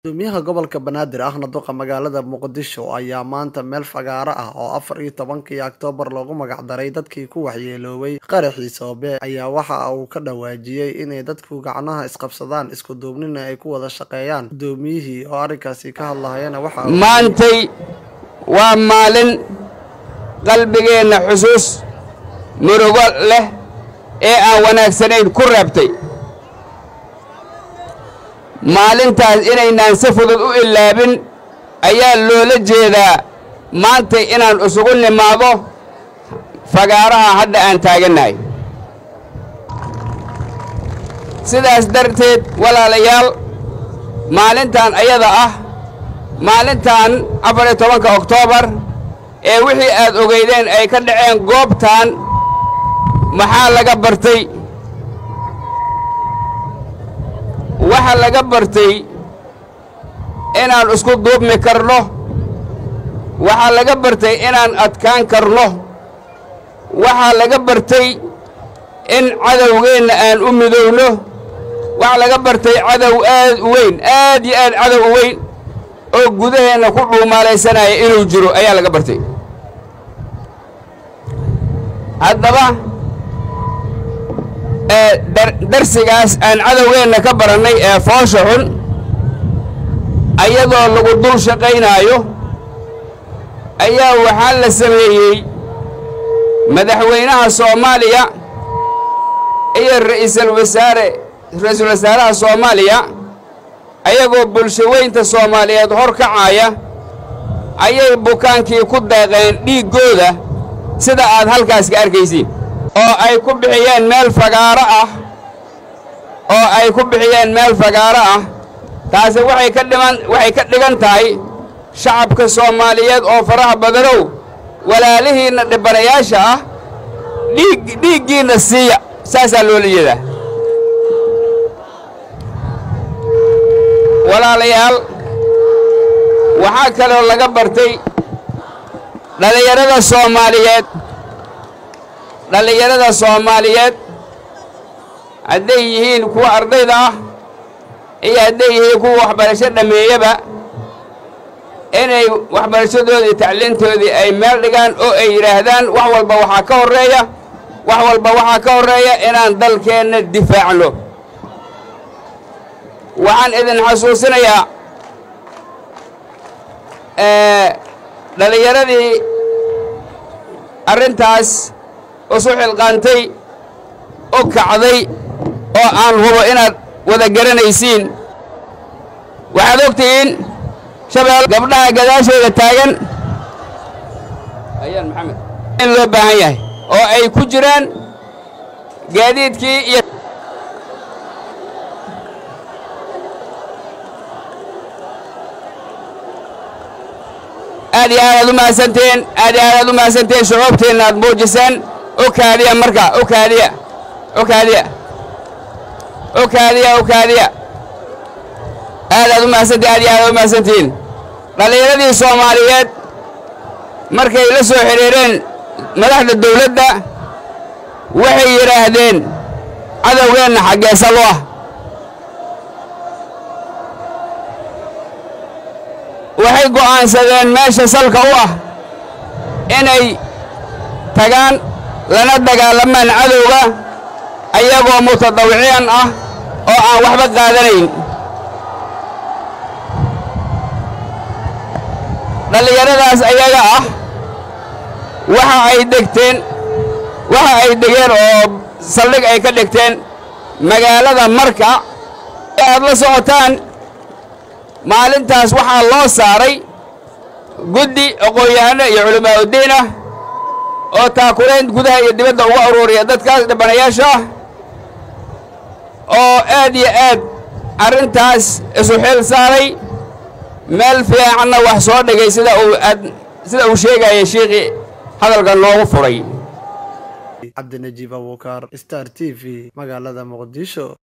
Guddoomiyaha gobolka Banaadir ahna duqa magaalada Muqdisho ayaa maanta meel fagaare ah oo afar iyo tobankii Oktoobar loogu magac daray dadkii ku waxyeeloobay qaraxii Soobe ayaa waxa uu ka dhawaajiyay inay dadku gacmaha isqabsadaan isku duubnina ay ku wada shaqeeyaan guddoomiyihii oo arrinkaasi ka hadlayana waxa uu maantay waa maalin qalbigeenna xusuus murugo leh ee aan wanaagsanayn ku reebtay maalintaas inaynaan si fudud u ilaabin ayaa loola jeedaa maantay inaan isugu nimaado fagaaraha hadda aan taagannahay sidaas darteed walaalayaal maalintan ayada ah maalintan afar iyo tobanka oktoobar ee wixii aad ogeydeen ay ka dhaceen goobtan maxaa laga bartay waxa laga bartay inaan isku duubmi karno waxaa laga bartay inaan adkaan karno waxaa laga bartay in cadowgeenna aan u midowno waxaa laga bartay cadow aad u weyn aad iyo aad cadow u weyn oo gudaheenna ku dhuumaalaysanaya inuu jiro ayaa laga bartay haddaba darsigaas aan cadowgeenna ka barannay ee foosha xun ayadoo lagu dul shaqaynaayo ayaa waxaa la sameeyey madaxweynaha soomaaliya iyo ra'iisul wasaare ra-iisul wasaaraha soomaaliya ayagoo bulsho weynta soomaaliyeed hor kacaaya ayay bukaankii ku deeqeen dhiiggooda sida aad halkaas ka arkaysiin oo ay ku bixiyeen meel fagaaro ah oo ay ku bixiyeen meel fagaaro ah taasi waxay ka dhiman waxay ka dhigan tahay shacabka soomaaliyeed oo faraha badanow walaalihiinna dhibanayaasha ah dhiig dhiiggiinna siiya saasaa loola jeedaa walaalayaal waxaa kaloo laga bartay dhallinyarada soomaaliyeed dhallinyarada soomaaliyeed hadday yihiin kuwa ardayda ah iyo hadday yihiin kuwa waxbarasho dhammeeyaba inay waxbarashadoodii tacliintoodii ay meel dhigaan oo ay yidhaahdaan wax walba waxaa ka horreeya wax walba waxaa ka horreeya inaan dalkeenna difaacno waxaan idin xasuusinayaa dhallinyaradii arrintaas isu xilqaantay u kacday oo aan hubo inaad wada garanaysiin waxaad ogtihiin shabeel gabdhaha gadaashooda taagan ayaan maxamed in loo baahan yahay oo ay ku jiraan gaadiidkii iyo aad iyo aad aad u mahadsantihiin aad iyo aad aad u mahadsantihiin shucuubtiinna aad muujiseen u kaadiya marka u kaadiya u kaadiya u kaadiya u kaadiya aad aad u mahadsantihin aad iyo aad aad u mahadsantihiin dhallinyaradii soomaaliyeed markay la soo xidhiireen madaxda dawladda waxay yidhaahdeen cadowgeenna xaggeesal u ah waxay go'aansadeen meesha salka u ah inay tagaan lana dagaalamaan cadowga ayagoo mutadawiciyan ah oo aan waxba qaadanayn dhallinyaradaas ayaga ah waxa ay degteen waxa ay degeen oo saldhig ay ka dhigteen magaalada marka ee aad la socotaan maalintaas waxaa loo saaray guddi aqoon-yahano iyo culamaauddiin ah oo taakulayn gudaha iyo dibadda uga aruuriya dadkaas dhibanayaasha ah oo aad iyo aad arrintaas isu xil saaray meel fiicanna wax soo dhigay sida uu aad sida uu sheegaya shiikhii hadalka noogu furay cabdinajiib abuukar star t v magaalada muqdisho